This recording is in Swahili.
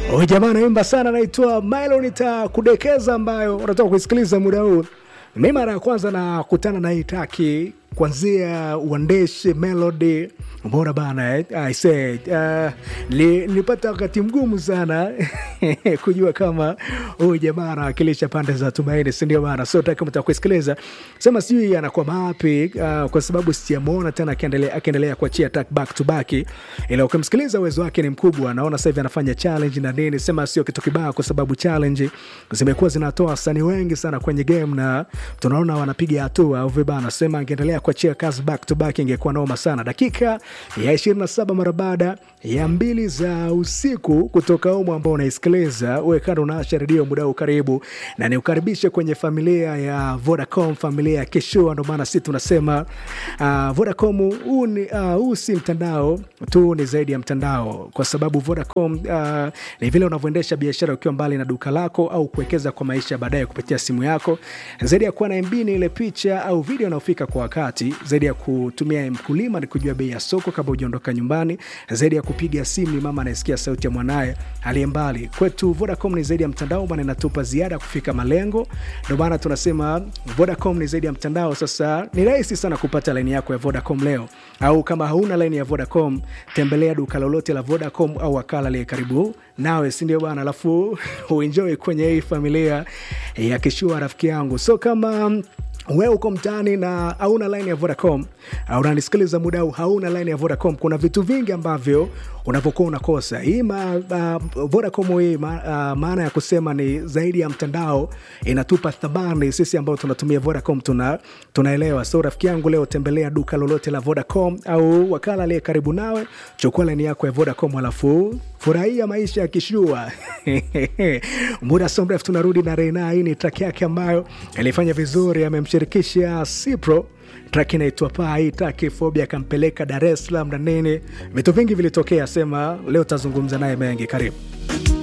Huyu jamaa anaimba sana, anaitwa Milo nitakudekeza, ambayo unataka kuisikiliza muda huu. Mi mara ya kwanza nakutana na hii taki kwanzia uandishi melody mbona bana eh? I say, uh, li, nilipata wakati mgumu sana kujua kama huyu jamaa anawakilisha pande za Tumaini, sindio bana? So taka mtaka kuisikiliza sema, sijui anakuwa mapi uh, kwa sababu sijamwona tena akiendelea akiendelea kuachia track back to back, ila ukimsikiliza uwezo wake ni mkubwa. Naona sasa hivi anafanya challenge na nini, sema sio kitu kibaya, kwa sababu challenge zimekuwa zinatoa wasanii wengi sana kwenye game na tunaona wanapiga hatua au vibana. Sema angeendelea kuachia kazi back to back ingekuwa noma sana. Dakika ya 27 mara baada ya mbili za usiku kutoka umu ambao unaisikiliza wewe, kando unaasha redio muda huu, karibu na niukaribishe kwenye familia ya Vodacom, familia ya Kishua. Ndo maana sisi tunasema uh, Vodacom huu ni uh, huu si mtandao tu, ni zaidi ya mtandao, kwa sababu Vodacom uh, ni vile unavyoendesha biashara ukiwa mbali na duka lako au kuwekeza kwa maisha baadaye kupitia simu yako. Zaidi ya kuwa na MB ni ile picha au video inayofika kwa wakati, zaidi ya kutumia mkulima ni kujua bei ya soko kabla hujaondoka nyumbani, zaidi ya kupiga simu ni mama anayesikia sauti ya mwanaye aliye mbali. Kwetu Vodacom ni zaidi ya mtandao, maana inatupa ziada kufika malengo. Ndio maana tunasema Vodacom ni zaidi ya mtandao. Sasa ni rahisi sana kupata laini yako ya Vodacom leo, au kama hauna laini ya Vodacom, tembelea duka lolote la Vodacom au wakala aliye karibu nawe, si ndio bwana? Alafu uenjoy kwenye hii familia ya Kishua, rafiki yangu. So kama wewe uko mtaani na hauna line ya Vodacom, unanisikiliza muda huu, hauna line ya Vodacom, kuna vitu vingi ambavyo unavyokuwa unakosa. Hii ma, uh, Vodacom hii ma, uh, maana ya kusema ni zaidi ya mtandao, inatupa thamani sisi ambao tunatumia Vodacom tuna, tunaelewa. So rafiki yangu, leo tembelea duka lolote la Vodacom au wakala aliye karibu nawe, chukua line yako ya Vodacom alafu furahia maisha ya kishua. Muda so mrefu tunarudi na Reina. Hii ni track yake ambayo alifanya vizuri, amemshirikisha Cipro track inaitwa Paa. Hii track Fobia akampeleka Dar es Salaam na nini, vitu vingi vilitokea. Sema leo tazungumza naye mengi. Karibu.